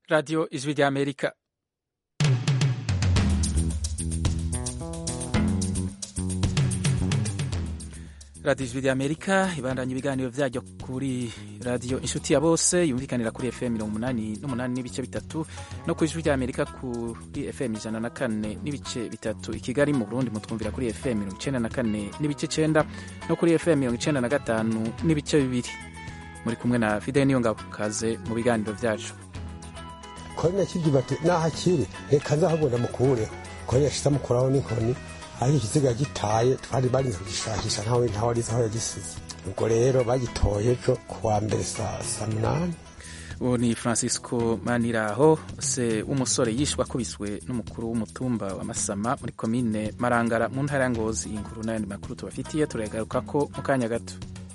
Radio Ijwi ry'Amerika radiyo ijwi ry'amerika ibandanya ibiganiro byaryo kuri radiyo inshuti ya bose yumvikanira kuri fm mirongo umunani n'umunani n'ibice bitatu no ku ijwi ry'amerika kuri fm ijana na kane n'ibice bitatu i kigali mu burundi mutwumvira kuri fm mirongo icenda na kane n'ibice cenda no kuri fm mirongo icenda na gatanu n'ibice bibiri muri kumwe na fide niyo ngabo kaze mu biganiro byacu kone kigira ati naho akiri reka nzahabona mukureho kone yashize amukuraho n'inkoni ariko ikiziga gitaye twari barinze kugishahisha ntawe ntawe arizi aho yagisize ubwo rero bagitoye ejo ku wa mbere saa munani uwo ni francisco maniraho se w'umusore yishwe akubiswe n'umukuru w'umutumba wa masama muri komine marangara mu ntara ya ngozi iyi nkuru n'ayandi makuru tubafitiye turagaruka ko mu kanya gato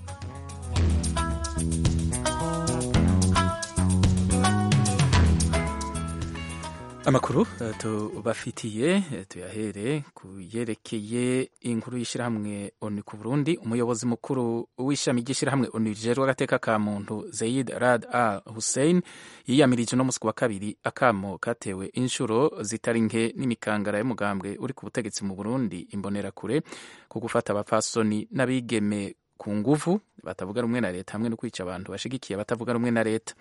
amakuru tubafitiye tuyahere ku yerekeye inkuru y'ishyirahamwe onu ku burundi umuyobozi mukuru w'ishami ry'ishyirahamwe onu rijejwe agateka ka muntu zeyid rad al hussein yiyamirije uno munsi wa kabiri akamo katewe inshuro zitari nke n'imikangara y'umugambwe uri ku butegetsi mu burundi imbonerakure ku gufata abapfasoni n'abigeme ku nguvu batavuga rumwe na leta hamwe no kwica abantu bashigikiye abatavuga rumwe na leta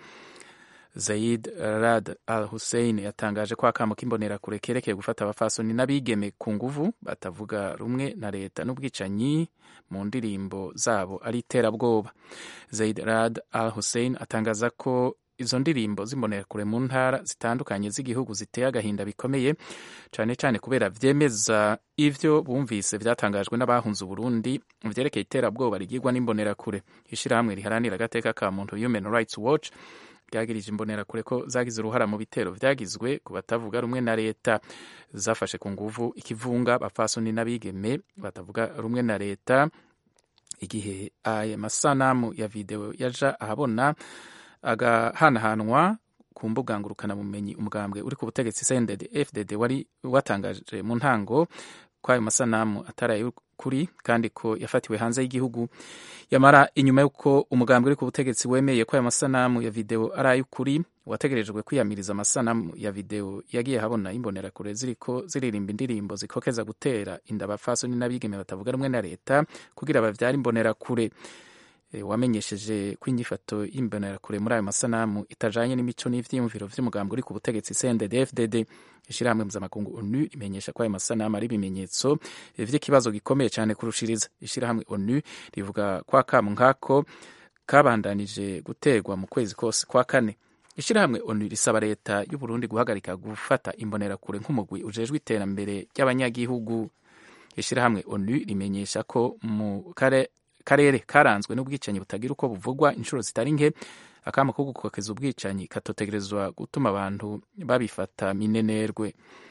Zaid Rad Al Hussein yatangaje ko akamo k'imbonerakure kerekeye gufata abafasoni n'abigeme ku nguvu batavuga rumwe na leta n'ubwicanyi mu ndirimbo zabo ari iterabwoba. Zaid Rad Al Hussein atangaza ko izo ndirimbo z'imbonerakure mu ntara zitandukanye z'igihugu ziteye agahinda bikomeye cyane cyane kubera vyemeza ivyo bumvise vyatangajwe n'abahunze Uburundi vyerekeye iterabwoba rigirwa n'imbonerakure. Ishirahamwe riharanira agateka ka muntu Human Rights Watch ryagirije imbonerakure ko zagize uruhara mu bitero vyagizwe ku batavuga rumwe na leta zafashe ku nguvu ikivunga bapfasoni n'abigeme batavuga rumwe na leta igihe aya masanamu ya video yaja ahabona agahanahanwa ku mbuga ngurukanabumenyi umugambwe uri ku butegetsi CNDD FDD wari watangaje mu ntango ko ayo masanamu atari ay'ukuri kandi ko yafatiwe hanze y'igihugu yamara inyuma y'uko umugambi uri ku butegetsi wemeye ko ayo masanamu ya video ari ay'ukuri wategerejwe kwiyamiriza amasanamu ya video yagiye habona imbonerakure ziriko ziririmba indirimbo zikokeza gutera inda abapfasoni n'abigeme batavuga rumwe na leta kugira bavyare imbonerakure wamenyesheje ko inyifato y'imbonerakure muri ayo masanamu itajanye n'imico n'ivyiyumviro vy'umugambi uri ku butegetsi CNDD FDD ishirahamwe mpuzamakungu ONU imenyesha ko ayo masanamu ari ibimenyetso vy'ikibazo gikomeye cyane kurushiriza ishirahamwe ONU rivuga ko akamu nkako kabandanije guterwa mu kwezi kose kwa kane ishirahamwe ONU risaba leta y'u Burundi guhagarika gufata imbonerakure nk'umugwi ujejwe iterambere ry'abanyagihugu ishirahamwe ONU rimenyesha ko mu kare karere karanzwe n'ubwicanyi butagira uko buvugwa inshuro zitari nke akama ko gukokeza ubwicanyi katotegerezwa gutuma abantu babifata minenerwe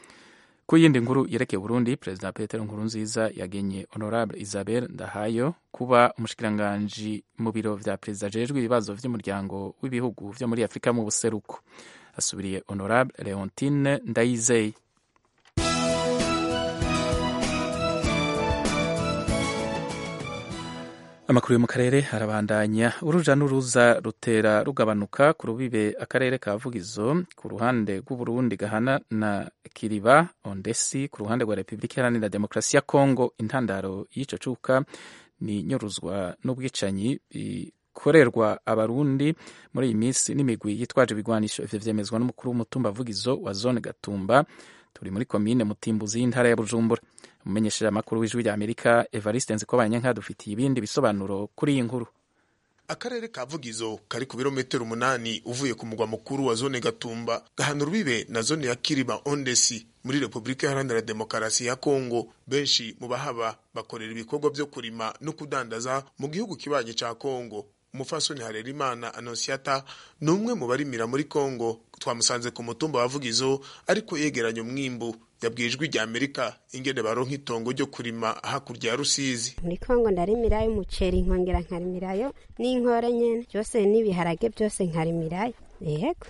ku yindi nkuru yerekeye Burundi Perezida Petero Nkurunziza yagenye Honorable Isabel Ndahayo kuba umushikiranganji mu biro vya perezida ajejwe ibibazo vy'umuryango w'ibihugu vyo muri Afurika mu buseruko asubiriye Honorable Leontine Ndayizeye amakuru yo mu karere arabandanya uruja n'uruza rutera rugabanuka ku rubibe akarere ka vugizo ku ruhande rw'uburundi gahana na kiriba ondesi ku ruhande rwa repubulika iharanira demokarasi ya kongo intandaro y'ico cuka ni nyuruzwa n'ubwicanyi bikorerwa abarundi muri iyi minsi n'imigwi yitwaje ibigwanisho ivyo vyemezwa n'umukuru w'umutumba vugizo wa zone gatumba turi muri komine mutimbuzi y'intara ya bujumbura umumenyesheje amakuru w'ijwi rya amerika evariste nzikobanyanka dufitiye ibindi bisobanuro kuri iyi nkuru akarere ka vugizo kari ku birometero umunani uvuye ku mugwa mukuru wa zone gatumba gahana urubibe na zone ya kiriba ondesi muri repubulika iharanira demokarasi ya kongo benshi mu bahaba bakorera ibikorwa vyo kurima no kudandaza mu gihugu kibanyi ca kongo umufasoni harerimana anosiata ni umwe mu barimira muri kongo twamusanze ku mutumba wa vugizo ariko yegeranya umwimbu yabwiye ijwi rya amerika ingene baronka itongo ryo kurima hakurya ya rusizi muri kongo ndarimirayo umuceri nkongera nkarimirayo n'inkore nyene byose n'ibiharage byose nkarimirayo yego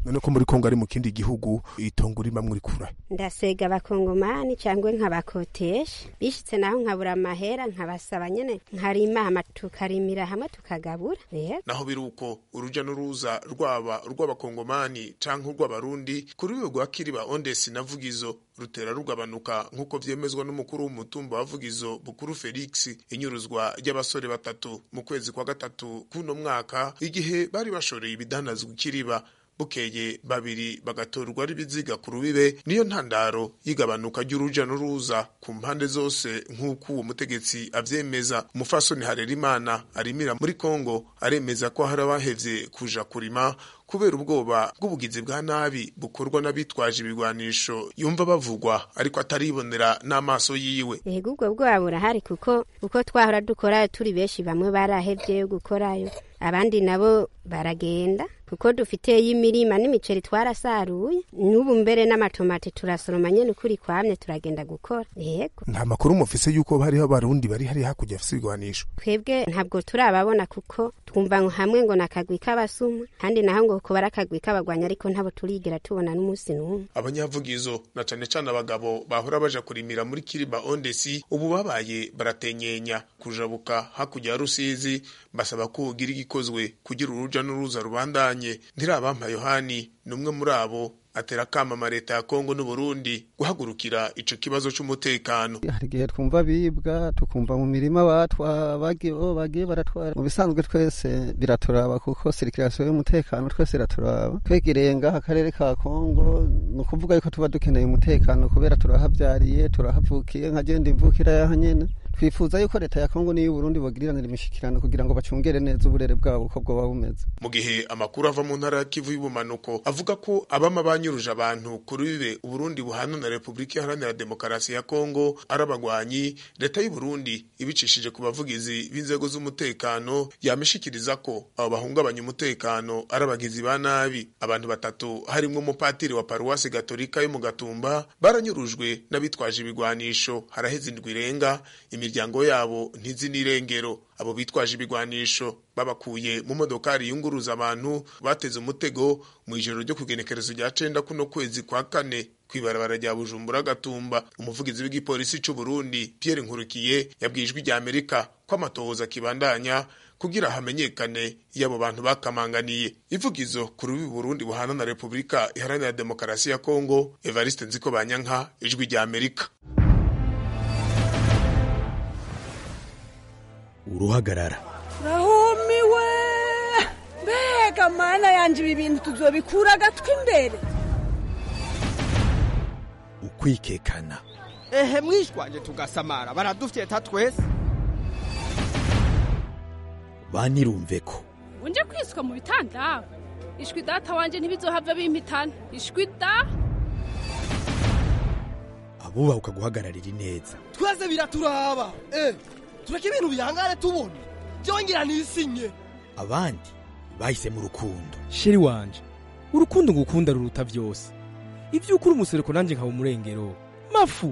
none ko muri kongo ari mu kindi gihugu itongo urimamwo urikura ndasega abakongomani cyangwa nkabakotesha bishitse naho nkabura amahera nkabasaba nyene nkarima hama tukarimira hamwe tukagabura rero naho biri uko uruja n'uruza rwaba urw'abakongomani canke urw'abarundi kuri uyu rwa kiriba ondesi na vugizo rutera rugabanuka nk'uko vyemezwa n'umukuru w'umutumba wa vugizo bukuru felix inyuruzwa ry'abasore batatu mu kwezi kwa gatatu k'uno mwaka igihe bari bashoreye ibidanazwa ikiriba bukeye babiri bagatorwa ari biziga ku rubibe niyo ntandaro y'igabanuka ry'uruja n'uruza ku mpande zose nk'uko uwo mutegetsi avyemeza umufasoni harerimana arimira muri kongo aremeza ko hari abahevye kuja kurima kubera ubwoba bw'ubugizi bwa nabi bukorwa n'abitwaje ibigwanisho yumva bavugwa ariko ataribonera n'amaso yiwe yego ubwo bwoba burahari kuko uko twahora dukorayo turi benshi bamwe barahevyeyo gukorayo abandi nabo baragenda kuko dufiteyo imirima n'imiceri twarasaruye n'ubu mbere n'amatomati turasoroma nyene ukuri kwamye turagenda gukora yego nta makuru mufise yuko hariho abarundi bari hari hakurya afise ibigwanisho twebwe ntabwo turababona kuko twumva ngo hamwe ngo nakagwi k'abasuma kandi naho ngo ko bari akagwi k'abagwanya ariko ntabo turigera tubona n'umunsi n'umwe abanyavugizo na cane cane abagabo bahora baja kurimira muri kiriba ondesi ubu babaye baratenyenya kujabuka hakurya ya rusizi basaba ko ugira igikozwe kugira uruja n'uruza rubandanye ntirabampa yohani ni umwe muri abo atera akama leta ya kongo n'uburundi guhagurukira ico kibazo c'umutekano hari igihe twumva bibwa tukumva mu mirima batwa bagiye oh, bagiye baratwara mu bisanzwe twese biraturaba kuko sirikirasiyo y'umutekano twese iraturaba twegereye ngaha akarere ka kongo ni ukuvuga yuko tuba dukeneye umutekano kubera turahavyariye turahavukiye nkagenda imvukira yaha nyene twifuza yuko leta ya kongo n'iyo Burundi bagiriranira imishikirano kugira ngo bacungere neza uburere bwabo uko bwoba bumeze mu gihe amakuru ava mu ntara ya kivu y'ubumanuko avuga ko abama banyuruje abantu kuri bibe uburundi buhana na repubulika iharanira demokarasi ya kongo ari abagwanyi leta y'uburundi ibicishije ku bavugizi b'inzego z'umutekano yamishikiriza ko abo bahungabanya umutekano ari abagizi ba nabi abantu batatu harimwo umupatiri wa paruwasi gatolika yo mu gatumba baranyurujwe n'abitwaje ibigwanisho haraheze indwi irenga imiryango yabo ntizi n'irengero abo bitwaje ibigwanisho babakuye mu modokari yunguruza abantu bateze umutego mu ijoro ryo kugenekerezo rya cenda kuno kwezi kwa kane kwibarabara rya bujumbura gatumba umuvugizi w'igipolisi c'u Burundi Pierre Nkurikiye yabwijwe rya Amerika ko amatohoza kibandanya kugira hamenyekane iyo abo bantu bakamanganiye ivugizo ku rubi Burundi buhana na Repubulika iharanira demokarasi ya Kongo Evariste Nziko Banyanka ijwi rya Amerika uruhagarara rahumiwe mbega mana yanje ibi bintu tuzobikura agatwi imbere ukwikekana ehe mwishwanje tugasamara baradufyeta twese banirumve ko unje kwiswa mu bitanda ishwi data wanje ntibizohava bimpitana ishwi da abubaha ukaguhagararira ineza twese biraturaba eh tureke ibintu bihangane tubona byongera nisinye abandi bahise mu rukundo sheri wanje urukundo ngukunda ruruta byose ibyo ukuri umusereko nanjye nkaba umurengero mafu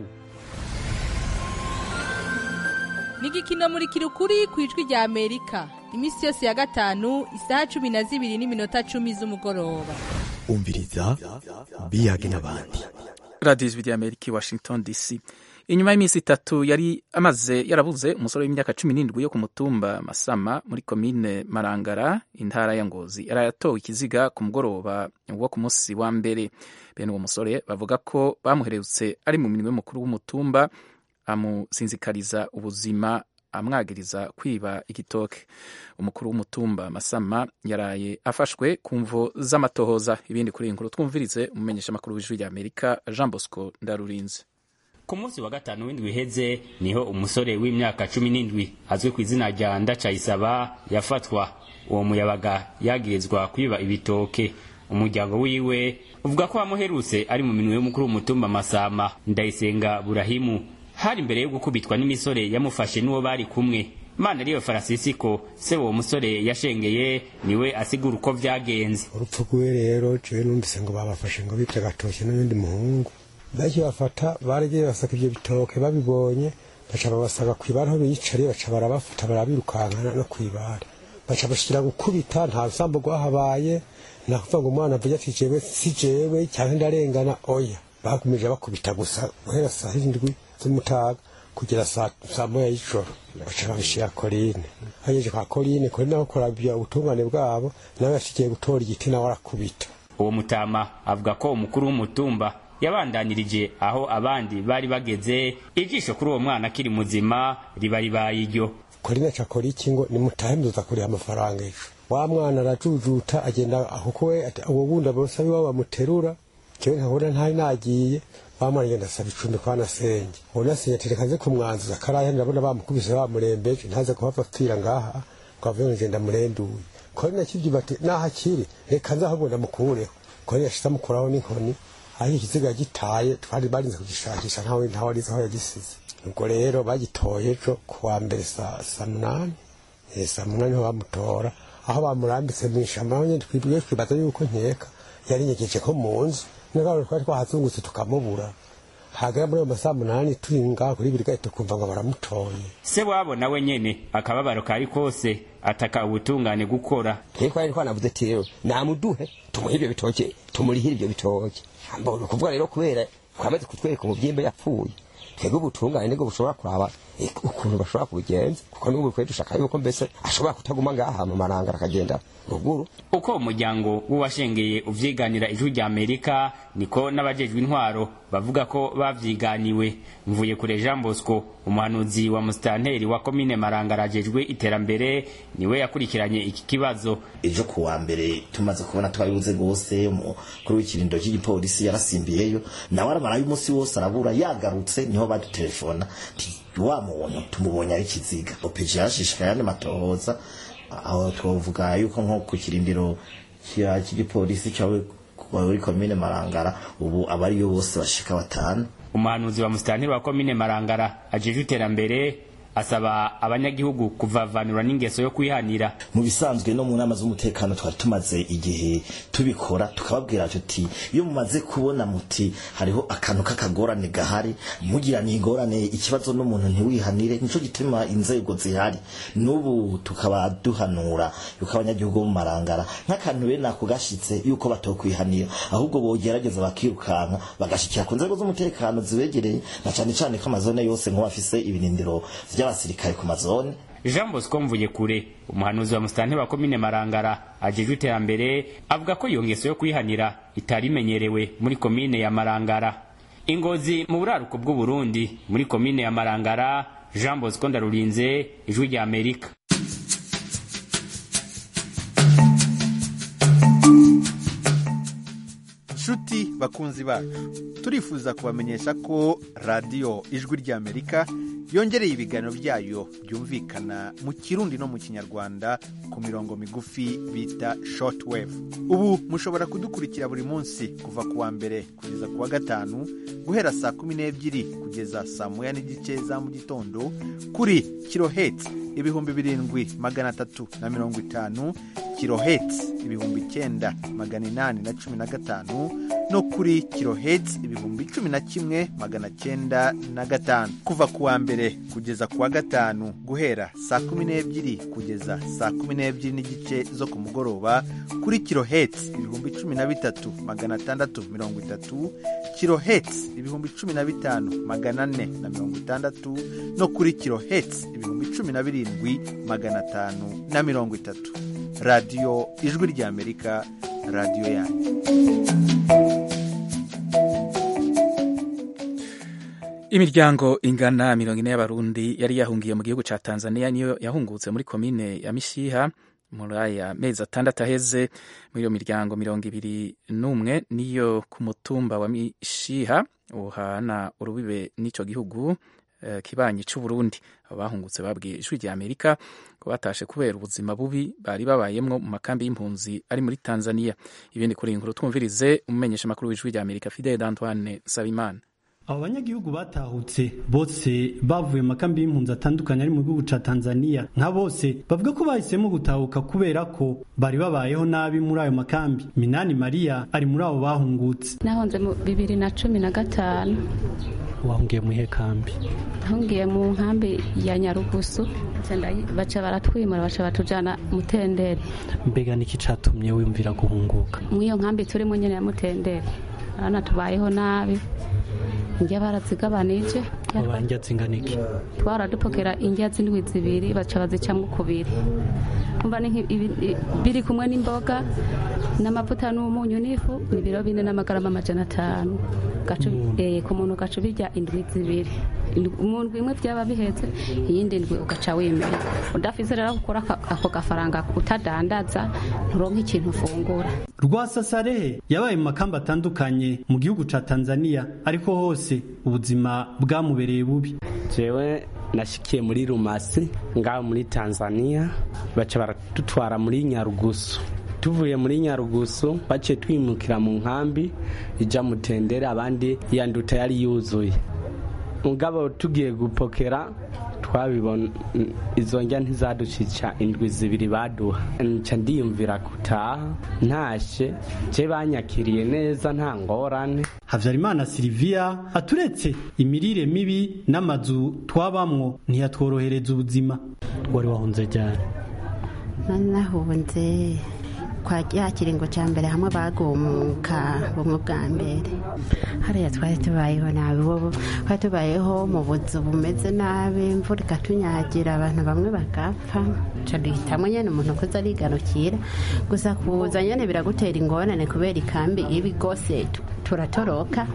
ni igikino muri kirukuri ku ijwi rya amerika iminsi yose ya gatanu isaha cumi na zibiri n'iminota cumi z'umugoroba umviriza biyage n'abandi radiyo ijwi rya amerika i washington dc inyuma y'iminsi itatu yari amaze yarabuze umusore w'imyaka cumi n'indwi yo ku mutumba masama muri komine marangara intara ya ngozi yari yatowe ikiziga ku mugoroba wo ku munsi wa mbere bene uwo musore bavuga ko bamuherutse ari mu minwe y'umukuru w'umutumba amusinzikariza ubuzima amwagiriza kwiba igitoke umukuru w'umutumba masama yaraye afashwe ku mvo z'amatohoza ibindi kuri iyi nkuru twumvirize umumenyesha amakuru w'ijwi rya amerika jean bosco ndarurinze ku munsi wa gatanu w'indwi iheze niho umusore w'imyaka cumi n'indwi azwi ku izina rya ndacayisaba yafatwa uwo muyabaga yagirizwa kwiba ibitoke umuryango wiwe uvuga ko wamuherutse ari mu minwe y'umukuru w'umutumba masama ndayisenga burahimu hari imbere yo gukubitwa n'imisore yamufashe n'uwo bari kumwe mana ariyo farasisiko se uwo musore yashengeye niwe asigura uko vyagenze urupfu rwiwe rero jewe numvise ngo babafashe ngo bibye agatoke n'undi muhungu bakibafata baragiye basaka ivyo bitoke babibonye baca babasaga kw'ibara aho biyicariye baca barabafata barabirukankana no kw'ibara baca bashikira gukubita nta rusambo rwahabaye nakuvuga ngo umwana avuga ati jewe si jewe cyangwa ndarengana oya bakomeje bakubita gusa guhera saa hindwi z'umutaga kugera saa saa moya y'ijoro baca babishira korine hagejeje kwa korine korine aho kurabya ubutungane bwabo nawe yashikiye gutora igiti nawe arakubita uwo mutama avuga ko umukuru w'umutumba yabandanirije aho abandi bari bageze ijisho kuri uwo mwana akiri muzima riba ribaye iryo korine aca akora iki ngo nimutahe muzoza kuriha amafaranga ejo wa mwana arajujuta agenda kuko we ati uwo wundi abasabi wabo bamuterura jewe nkabona ntari nagiye wa mwana agenda asaba icumbi kwa nasenge uwo nasenge ati reka nze kumwanzuza karaya ndabona bamukubise bamurembeje ntaze kuhava apfira ngaha ngo avuye ngo ngenda murenduye korine akivyuba ati naho akiri reka nze ahubwo ndamukureho korine yashize amukuraho n'inkoni aho ikiziga gitaye twari barinze kugishakisha ntawe ntawe arizi aho yagisize ubwo rero bagitoye ejo kuwa mbere saa saa munani Eh, saa munani niho bamutora aho bamurambitse mu ishamba aho nyine twibwiye twibaza yuko nkeka yarinyegeje ko mu nzu n'abantu twari twahazungutse tukamubura hagera muri ayo masaa munani turi ngaho kuri buri gahita tukumva ngo baramutoye se wabo nawe nyene akababaro kari kose ataka ubutungane gukora twebwe twari twanavuze ati rero namuduhe tumuhe ibyo bitoke tumurihire ibyo bitoke mbona ukuvuga rero kubera twamaze kutwereka umubyimba yapfuye twebwe ubutungane nibwo bushobora kuraba eh, ukuntu bashobora kubigenza kuko n'ubu twe dushaka yuko mbese ashobora kutaguma ngaha mu marangara akagenda ruguru uko umuryango w'uwashengeye uvyiganira ijwi rya amerika niko n'abajejwe intwaro bavuga ko bavyiganiwe mvuye kure jean bosco umuhanuzi wa musitanteri wa komine marangara ajejwe iterambere niwe yakurikiranye iki kibazo ejo ku wa mbere tumaze kubona twabibuze rwose umukuru w'ikirindo cy'igipolisi yarasimbiyeyo nawe aramara y'umunsi wose arabura yagarutse niho badutelefona ati wa muntu tumubonye ari kiziga opeji yashishikaye andi matohoza aho twavuga yuko nko ku kirindiro cya- cy'igipolisi cyawe kuri komine marangara ubu abariyo bose bashika batanu umuhanuzi wa musitanteri wa komine marangara ajejwe iterambere asaba abanyagihugu kuvavanura n'ingeso yo kwihanira mu bisanzwe no mu nama z'umutekano twari tumaze igihe tubikora tukababwira tuti iyo mumaze kubona muti hariho akantu k'akagorane gahari mugirana ingorane ikibazo n'umuntu ntiwihanire nico gituma inzego zihari n'ubu tukaba duhanura yuko abanyagihugu bo mu marangara nk'akantu bene ako gashitse yuko batokwihanira ahubwo bogerageza bakirukanka bagashikira ku nzego z'umutekano zibegereye na cane cane ko amazone yose nk'ubu afise ibirindiro vy'abasirikare ku mazone jean bosco mvuye kure umuhanuzi wa musitanteri wa komine marangara ajejwe iterambere avuga ko iyo ngeso yo kwihanira itari imenyerewe muri komine ya marangara ingozi mu buraruko bw'uburundi muri komine ya marangara jean bosco ndarurinze ijwi rya amerika nshuti bakunzi bacu turifuza kubamenyesha ko radiyo ijwi ry'amerika yongereye ibiganiro byayo byumvikana mu kirundi no mu kinyarwanda ku mirongo migufi bita shortwave ubu mushobora kudukurikira buri munsi kuva ku wa mbere kugeza ku wa gatanu guhera saa kumi n'ebyiri kugeza saa moya n'igice za mu gitondo kuri kiloheti ibihumbi birindwi magana atatu na mirongo itanu kiloheti ibihumbi icyenda magana inani na cumi na gatanu no kuri kiloheti ibihumbi cumi na kimwe magana cyenda na gatanu kuva ku wa mbere kugeza ku wa gatanu guhera saa kumi n'ebyiri kugeza saa kumi n'ebyiri n'igice zo ku mugoroba kuri kiloheti ibihumbi cumi na bitatu magana atandatu mirongo itatu kiloheti ibihumbi cumi na bitanu magana ane na mirongo itandatu no kuri kiloheti ibihumbi cumi na birindwi magana atanu na mirongo itatu radiyo ijwi ry'amerika radiyo yanyu imiryango ingana mirongo ine y'abarundi yari yahungiye mu gihugu ca tanzania niyo yahungutse muri komine ya mishiha muri aya mezi atandatu aheze muri iyo miryango mirongo ibiri n'umwe niyo ku mutumba wa mishiha uhana urubibe n'ico gihugu eh, kibanyi c'uburundi abo bahungutse babwiye ijwi rya amerika ko batashe kubera ubuzima bubi bari babayemwo mu makambi y'impunzi ari muri tanzania ibindi kuri iyi nkuru twumvirize umumenyesha makuru w'ijwi rya amerika fidel antoine nsabimana abo banyagihugu batahutse bose bavuye mu makambi y'impunzi atandukanye ari mu gihugu ca tanzania nka bose bavuga ko bahisemo gutahuka kubera ko bari babayeho nabi muri ayo makambi minani mariya ari muri abo bahungutse nahonze mu bibiri na cumi na gatanu wahungiye mu ihe kambi ahungiye mu nkambi ya nyarugusu baca baratwimura baca batujana mutendere mbega niki catumye wiyumvira guhunguka mw'iyo nkambi turimo nyene ya mutendere urabona tubayeho nabi indya barazigabanije abandya zingana iki twaradupokera indya z'indwi zibiri baca bazicamwo kubiri kumva ni nk'i- ibi- i- biri kumwe n'imboga n'amavuta n'umunyu n'ifu ni ibiro bine n'amagarama amajana atanu Gacu- eh, ku muntu ugaca ubirya indwi zibiri Indwi- mu ndwi imwe byaba bihetse iyindi ndwi ugaca wemera udafise rero gukora aka- ako gafaranga utadandaza nturonka ikintu ufungura rwasasarehe yabaye mu makamba atandukanye mu gihugu ca tanzania ariko hose ubuzima bwamubereye bubi jewe nashikiye muri rumasi ngaho muri tanzania baca baradutwara muri nyarugusu tuvuye muri nyarugusu baciye twimukira mu nkambi ija mutendere abandi iya nduta yari yuzuye mugabo tugiye gupokera twabibona izo njya ntizaducica indwi zibiri baduha nca ndiyumvira gutaha ntashe je banyakiriye neza nta ngorane havyarimana silivia aturetse imirire mibi n'amazu twabamwo ntiyatworohereza ubuzima wari wahunze ryari nahunze kwa ya kiringo cya mbere hamwe bagumuka bumwe bwa mbere hariya twari tubayeho nabi wowe twari tubayeho mu buzu bumeze nabi imvura ikatunyagira abantu bamwe bagapfa ca duhitamo nyene umuntu kuza arigarukira gusa kuza nyene biragutera ingorane kubera ikambi ibi rwose tu- turatoroka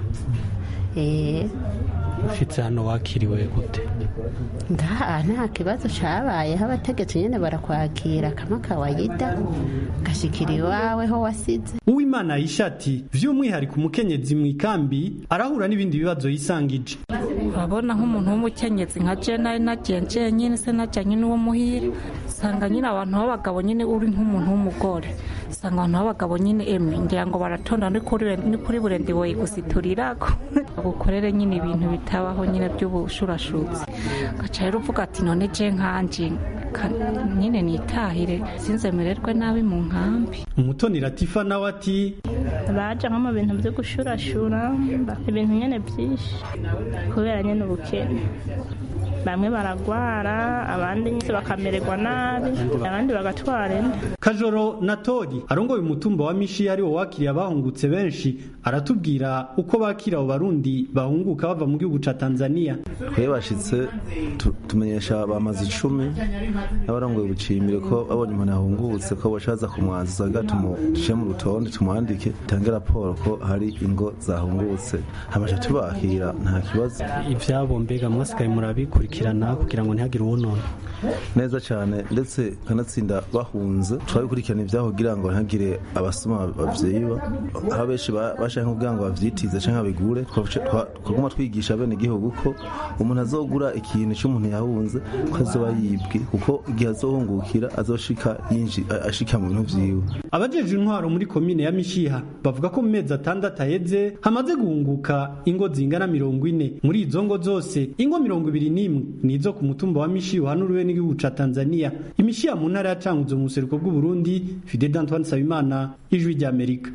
eh ufitse hano wakiriwe gute ngaha nta kibazo cabayeho abategetsi nyene barakwakira kama kawaida gashikira iwawe ho wasize uwimana yishati vy'umwihariko umukenyezi mu ikambi arahura n'ibindi bibazo yisangije urabona nk'umuntu w'umukenyezi nka je nari nagenje nyine se najyanye n'uwo muhira usanga nyine abantu b'abagabo nyine uri nk'umuntu w'umugore usanga abantu b'abagabo nyine emwe ngira ngo baratonda ni kuri ni kuri burende woye gusiturirako bagukorere nyine ibintu bitabaho nyine by'ubushurashutsi gaca rero uvuga ati none je nkanje ka- nyine nitahire sinzemererwe nabi mu nkambi umutoni latifa nawe ati baje nko mu bintu byo gushurashura ibintu nyine byinshi kubera nyine ubukene bamwe baragwara abandi nyine bakamererwa nabi abandi bagatwara inda kajoro na tori arongoye umutumba wa mishi ari wo wakiriye abahungutse benshi aratubwira uko bakira abo barundi bahunguka bava mu gihugu ca tanzania twe bashitse tu- tumenyesha bamaze icumi n'abarongoye ubucimbire ko babonye umuntu yahungutse ko bashaza kumwanzuza ga tumuce mu rutonde tumuhandike tange raporo ko hari ingo zahungutse hamaze tubakira nta kibazo ivyabo mbega mwasigaye murabikurikirana kugira ngo ntihagire uwonona neza cyane ndetse kanatsinda bahunze twabikurikirana ibyaho kugira ngo ntihagire abasoma bavyiba aho benshi ba- bashaka kugira ngo bavyitize canke babigure twaca- twa- twaguma twigisha bene igihugu ko umuntu azogura ikintu cy'umuntu yahunze ko azoba yibwe kuko igihe azohungukira azoshika yinji a- ashika mu bintu vyiwe abajeje intwaro muri komine ya mishiha bavuga ko mu mezi atandatu aheze hamaze guhunguka ingo zingana mirongo ine muri izo ngo zose ingo mirongo ibiri n'imwe ni izo ku mutumba wa mishiha uhanuriwe n'igihugu ca tanzania imishiha mu ntara ya cankuzo mu buseruko bw'uburundi fidel antoine nsabimana ijwi ry'amerika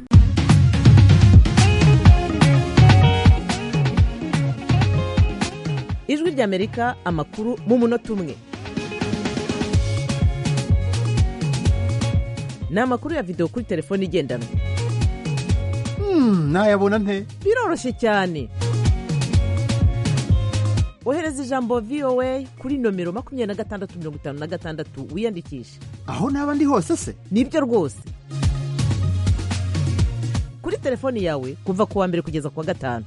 ijwi ry'amerika amakuru mu munota umwe ni amakuru ya videwo kuri telefone igendanwa nayabona nte biroroshye cyane ohereza ijambo voa kuri nomero makumyabiri na gatandatu mirongo itanu na gatandatu wiyandikishe aho naba ndi hose se nibyo rwose kuri telefoni yawe kuva ku wa mbere kugeza ku wa gatanu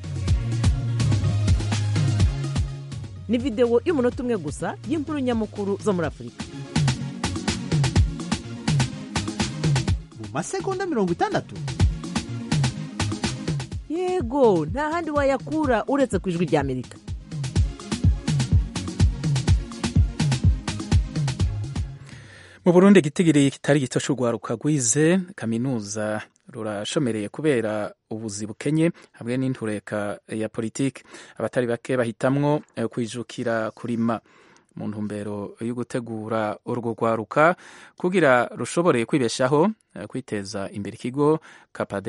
ni videwo y'umunota umwe gusa y'inkuru nyamukuru zo muri afurika mu masegonda mirongo itandatu yego nta handi wayakura uretse ku ijwi ry'amerika mu burundi igitigiri kitari gito c'urwaruka rwize kaminuza rurashomereye kubera ubuzi bukenye hamwe n'intureka ya politiki abatari bake bahitamwo eh, kwijukira kurima mu ntumbero yo gutegura urwo rwaruka kugira rushobore kwibeshaho eh, kwiteza imbere ikigo kapadef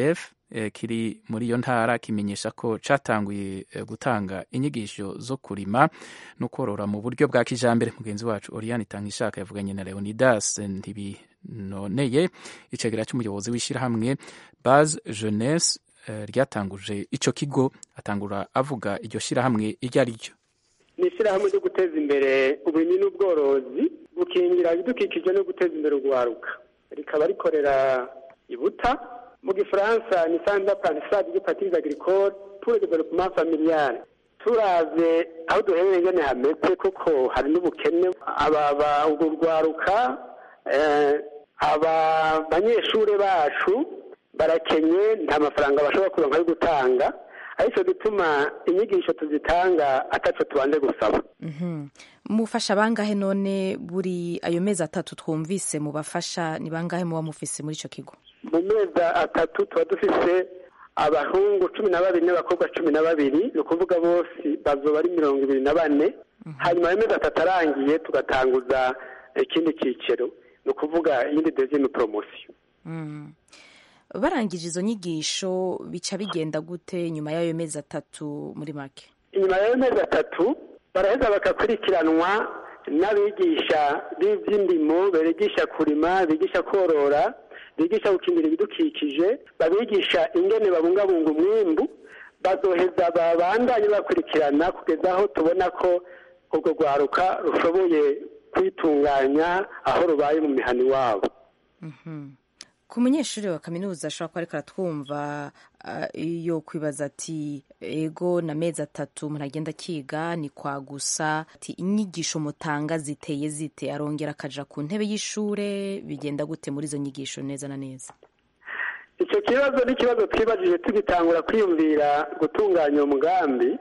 eh, kiri muri iyo ntara kimenyesha ko catanguye eh, gutanga inyigisho zo kurima no korora mu buryo bwa kijambere mugenzi wacu Oriane Tangishaka yavuganye na Leonidas Ntibinoneye icegera cy'umuyobozi w'ishyirahamwe Base Jeunesse eh, ryatanguje ico kigo atangura avuga iryo shyirahamwe iryo ari ryo ni ishyirahamwe ryo guteza imbere uburimyi n'ubworozi gukingira ibidukikije no guteza imbere urwaruka rikaba rikorera ibuta mu gifaransa ni sanda parisade de patrise agricole pour le développement familial turavye aho duherereye ngene hameze koko hari n'ubukene aba urwo rwaruka eh, aba banyeshure bacu barakenye nta mafaranga bashobora kuronka yo gutanga ariko gituma inyigisho tuzitanga ataco tubanje gusaba Mhm. mufasha bangahe none buri ayo mezi atatu twumvise mu bafasha ni bangahe muba mufise muri ico kigo mu mezi atatu tuba dufise abahungu cumi na babiri n'abakobwa cumi na babiri ni ukuvuga bose bazoba ari mirongo ibiri na bane hanyuma ayo mezi atatu arangiye tugatanguza ikindi cyiciro ni ukuvuga iyindi dezime poromosiyo Mm. barangije izo nyigisho bica bigenda gute nyuma y'ayo mezi atatu muri make inyuma y'ayo mezi atatu baraheza bagakurikiranwa n'abigisha b'iby'indimo bigisha kurima bigisha korora bigisha gukingira ibidukikije babigisha ingene babungabunga umwimbu bazoheza babandanye bakurikirana kugeza aho tubona ko urwo rwaruka rushoboye kwitunganya aho rubaye mu mihana iwabo ku munyeshuri wa kaminuza ashobora kuba ariko aratwumva ah, iyo kwibaza ati ego na mezi atatu umuntu agenda akiga ni kwa gusa ati inyigisho mutanga ziteye zite arongera akaja ku ntebe y'ishure bigenda gute muri izo nyigisho neza na neza icyo kibazo ni ikibazo twibajije tugitangura kwiyumvira gutunganya uwo mugambi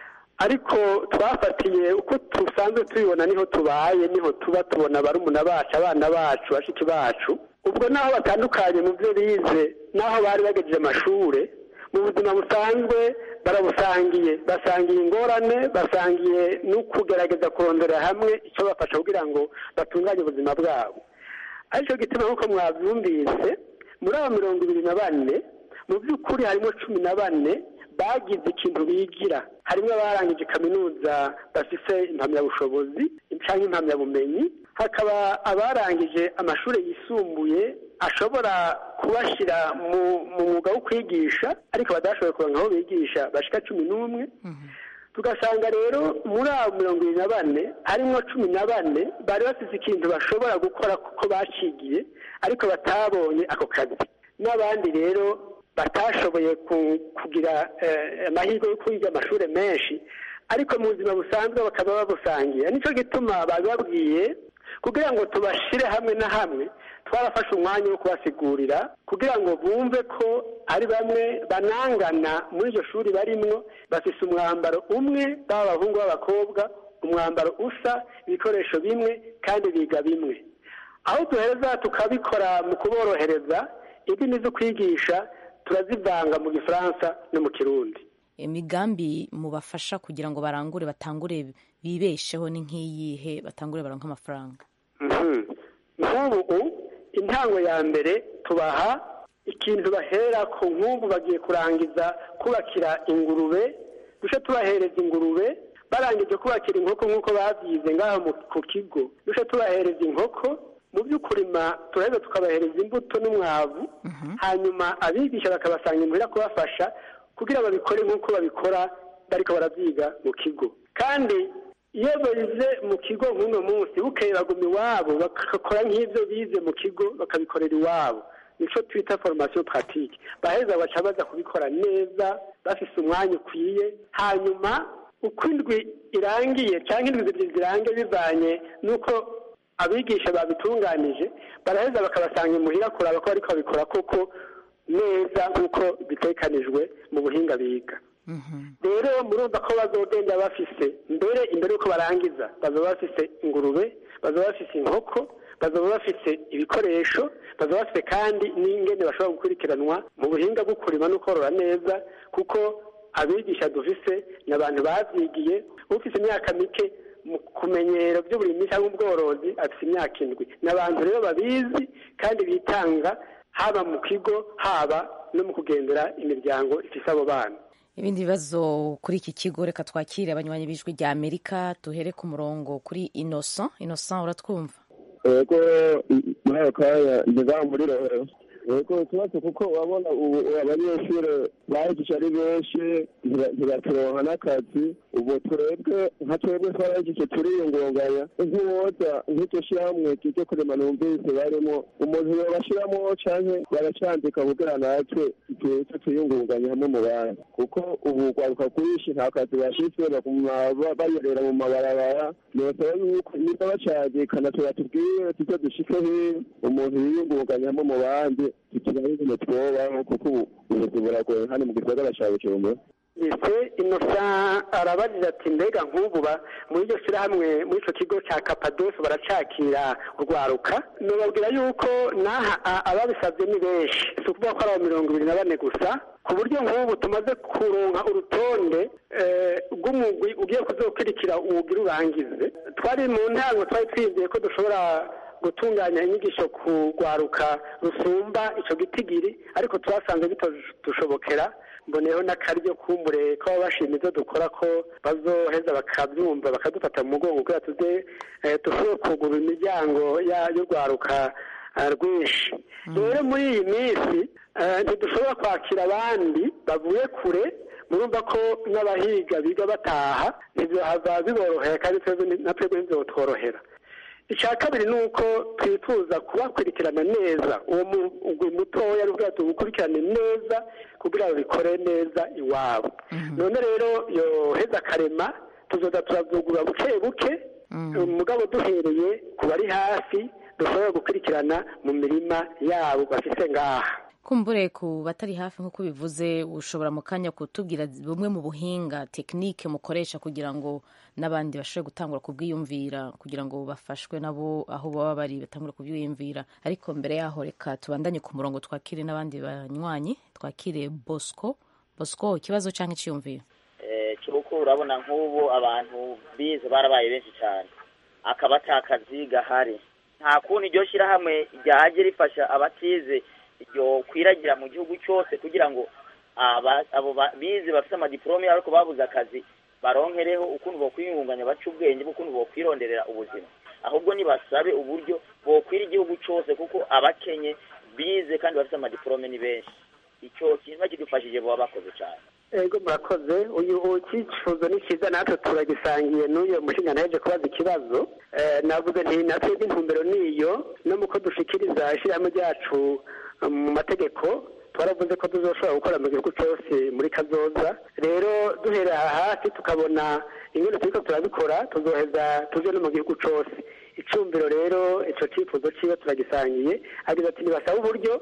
ariko twafatiye uko dusanzwe tubibona niho tubaye niho tuba tubona barumuna bacu abana bacu bashiki bacu ubwo naho batandukanye mu byo bize naho bari bagejeje amashure mu buzima busanzwe barabusangiye basangiye ingorane basangiye no kugerageza kurondera hamwe icyo bafasha kugira ngo batunganye ubuzima bwabo aricyo gituma nk'uko mwabyumvise muri abo mirongo ibiri na bane mu by'ukuri harimo cumi na bane bagize ikintu bigira harimo abarangije kaminuza bafise impamyabushobozi cyangwa impamyabumenyi hakaba abarangije amashuri yisumbuye ashobora kubashyira mu mu mwuga wo kwigisha ariko badashoboye kuronka aho bigisha bashika cumi n'umwe tugasanga rero muri abo mirongo irindwi na bane harimo cumi na bane bari bafite ikintu bashobora gukora kuko bacigiye ariko batabonye ako kazi n'abandi rero batashoboye ku- kugira eh, amahirwe yo kwiga amashuri menshi ariko mu buzima busanzwe bakaba babusangiye nicyo gituma babibabwiye kugira ngo tubashire hamwe na hamwe twarafashe umwanya wo kubasigurira kugira ngo bumve ko ari bamwe banangana muri iryo shuri barimwo bafise umwambaro umwe baba abahungu b'abakobwa umwambaro usa ibikoresho bimwe kandi biga bimwe aho duhereza tukabikora mu kuborohereza indimi zo kwigisha turazivanga mu gifaransa no mu kirundi imigambi mubafasha kugira ngo barangure batangure bibesheho ni nk'iyihe batangure baronke amafaranga Mhm. nk'ubu intango ya mbere tubaha ikintu bahera ko nk'ubu bagiye kurangiza kubakira ingurube duce tubahereza ingurube barangije kubakira inkoko nk'uko babyize ngaho mu- ku kigo duce tubahereza inkoko mu by'ukurima turaheza tukabahereza imbuto n'umwavu hanyuma abigisha bakabasanga imuhira kubafasha kugira babikore nk'uko babikora bariko baravyiga mu kigo kandi iyo bize mu kigo nk'uno munsi bukeye baguma iwabo bagakora nk'ibyo bize mu kigo bakabikorera iwabo nico twita formation pratique baheza baca baza kubikora neza bafise umwanya ukwiye hanyuma uko indwi irangiye cyangwa indwi zibiri zirangiye bivanye n'uko abigisha babitunganije baraheza bakabasanga imuhira kuraba ko bariko babikora koko neza nk'uko bitekanijwe mu buhinga biga rero murumva ko bazogenda bafise mbere imbere y'uko barangiza bazaba bafise ingurube bazaba bafise inkoko bazaba bafise ibikoresho bazaba bafise kandi n'ingene bashobora gukurikiranwa mu buhinga bwo kurima no korora neza kuko abigisha dufise ni abantu bavyigiye ufise imyaka mike mu kumenyero by'uburimyi cyangwa ubworozi afite imyaka indwi ni abantu rero babizi kandi bitanga haba mu kigo haba no mu kugendera imiryango ifise abo bana ibindi bibazo kuri iki kigo reka twakire abanywanyi b'ijwi rya amerika duhere ku murongo kuri innocent innocent uratwumva yego muri ako kanya ntizamu muri rohero yego ikibazo kuko urabona ubu abanyeshuri bahejeje ari benshi ntibaturonka n'akazi ubu turebwe nka twebwe twarahejeje turiyungunganya nk'uwoza nk'iryo shyirahamwe ryo kurema numvise barimo umuntu yobashiramo canke baracandika kugira natwe tuze tuyungunganye hamwe mu bandi kuko ubu rwaruka rwinshi nta kazi bafise baguma bayerera mu mabarabara nosaba yuko niba bacagikana tubatubwire tuze dushike hino umuntu yiyungunganye hamwe mu bandi tukibaho ibintu twobaho kuko ubu ubuzima buragoye hano mu gisagara ca bujumbura ese inosa arabajije ati mbega nk'ubu muri iryo shyirahamwe muri icyo kigo cya kapadosi baracakira urwaruka nubabwira yuko n'aha ababisabye ni benshi si ukuvuga ko ari abo mirongo ibiri na bane gusa ku buryo nk'ubu tumaze kuronka urutonde rw'umugwi ugiye kuzokurikira umugwi urangize twari mu ntango twari twizeye ko dushobora gutunganya inyigisho ku rwaruka rusumba icyo gitigiri ariko twasanze bitadushobokera mboneyeho n'akaryo kumbure ko baba bashima ibyo dukora ko bazoheza bakabyumva bakadufata mu mugongo kugira tuze dushobore kugura imiryango y'urwaruka rwinshi rero muri iyi minsi ntidushobora kwakira abandi bavuye kure murumva ko n'abahiga biga bataha ntibihava biborohera kandi na twebwe ntibizotworohera icya kabiri ni uko twifuza kubakurikirana neza uwo mugwi mutoya n'ubwo tuwukurikirane neza kugira ngo bikore neza iwabo none rero yoheza akarema tuzoza turabyugura buke buke umugabo duhereye ku bari hafi dushobora gukurikirana mu mirima yabo bafise ngaha kumbure ku batari hafi nk'uko bivuze ushobora mu kanya kutubwira bumwe mu buhinga tekinike mukoresha kugira ngo n'abandi bashobore gutangura kubwiyumvira kugira ngo bafashwe nabo aho baba bari batangura kubyiyumvira ariko mbere yaho reka tubandanye ku murongo twakire n'abandi banywanyi twakire bosco bosco ikibazo cyangwa icyiyumviro cy'uko urabona nk'ubu abantu bize barabaye benshi cyane akaba atakazi gahari nta kuntu iryo shyirahamwe ryaje rifasha abatize iryo kwiragira mu gihugu cyose kugira ngo abo bize bafite amadiporome ariko babuze akazi baronkereho ukuntu bokwiyungunganya baca ubwenge bw'ukuntu bokwironderera ubuzima ahubwo nibasabe uburyo bokwira igihugu cyose kuko abakenye bize kandi bafite amadiporome ni benshi icyo kintu bakidufashije baba bakoze cyane ego murakoze uyu cyifuzo ni cyiza natwe turagisangiye n'uyu mushinga ntaje kubaza ikibazo navuze nti natwe intumbero niyo no mu ko dushikiriza ishyirahamwe ryacu mu mategeko twaravuze ko tuzoshobora gukora mu gihugu cyose muri kazoza rero duherera hasi tukabona ingene turiko turabikora tuzoheza tuje no mu gihugu cyose icumbiro rero ico cifuzo ciwe turagisangiye agize ati nibasaba uburyo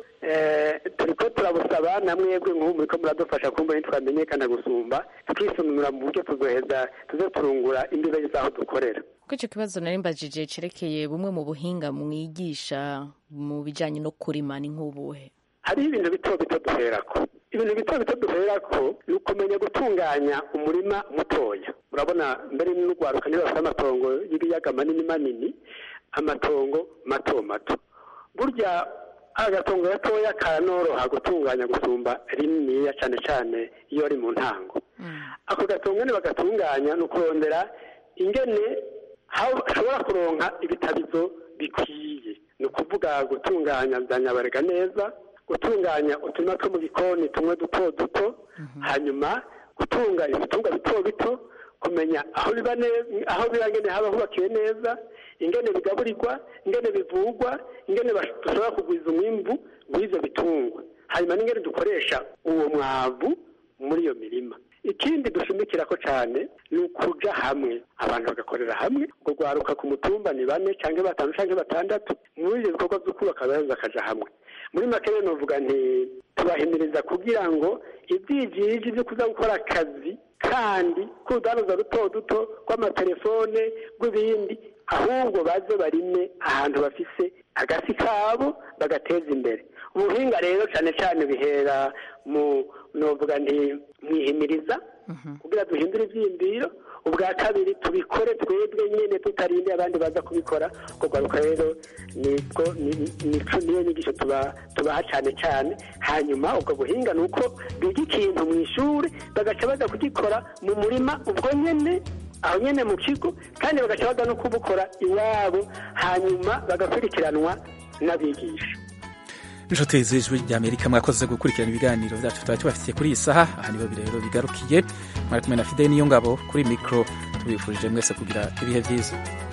turiko turabusaba namwebwe nk'ubu muriko muradufasha kumva ntitwamenyekana gusumba twisununura mu buryo tuzoheza tuze turungura imbibe z'aho dukorera kuko icyo kibazo nari mbajije cerekeye bumwe mu buhinga mwigisha mu bijanye no kurima ni nk'ubuhe hariho ibintu bito bito duherako ibintu bito bito duherako ni ukumenya gutunganya umurima mutoya urabona mbere n'urwaruka niba bafite amatongo y'ibiyaga manini manini amatongo mato mato burya agatongo gatoya karanoroha gutunganya gusumba rininiya cyane cyane iyo ari mu ntango ako gatongo ni bagatunganya ni ukurondera ingene hashobora kuronka ibitabizo bikwiye ni ukuvuga gutunganya bya nyabarega neza gutunganya uturima two mu gikoni tumwe duto duto hanyuma gutunga ibitungwa bito bito kumenya aho biba neza aho biba ngene haba hubakiwe neza ingene bigaburirwa ingene bivugwa ingene dushobora kugwiza umwimbu w'ivyo bitungwa hanyuma n'ingene dukoresha uwo mwavu muri iyo mirima ikindi dushimikirako cyane ni ukuja hamwe abantu bagakorera hamwe ubwo rwaruka ku mutumba ni bane cyangwa batanu cyangwa batandatu muri ibyo bikorwa byo kubaka baraza bakaja hamwe muri make rero novuga nti tubahimiriza kugira ngo ibyigiji byo kuza gukora akazi kandi k'urudanuza duto duto rw'amatelefone rw'ibindi ahubwo baze barime ahantu bafise agasi kabo bagateza imbere ubuhinga rero cyane cyane bihera mu novuga nti mwihimiriza kugira duhindure ibyiyumviro ubwa kabiri tubikore twebwe nyine tutarindiye abandi baza kubikora ubwo rwaruka rero nibwo ni- nico niyo nyigisho tuba- tubaha cyane cyane hanyuma ubwo buhinga ni uko biga ikintu mu ishuri bagaca baza kugikora mu murima ubwo nyine aho nyine mu kigo kandi bagaca baza no kubukora iwabo hanyuma bagakurikiranwa n'abigisha inshuti z'ijwi ry'amerika mwakoze gukurikirana ibiganiro byacu twari tubafitiye kuri iyi saha aha niho rero bigarukiye mwari kumwe na fideli niyo ngabo kuri mikoro tubifurije mwese kugira ibihe byiza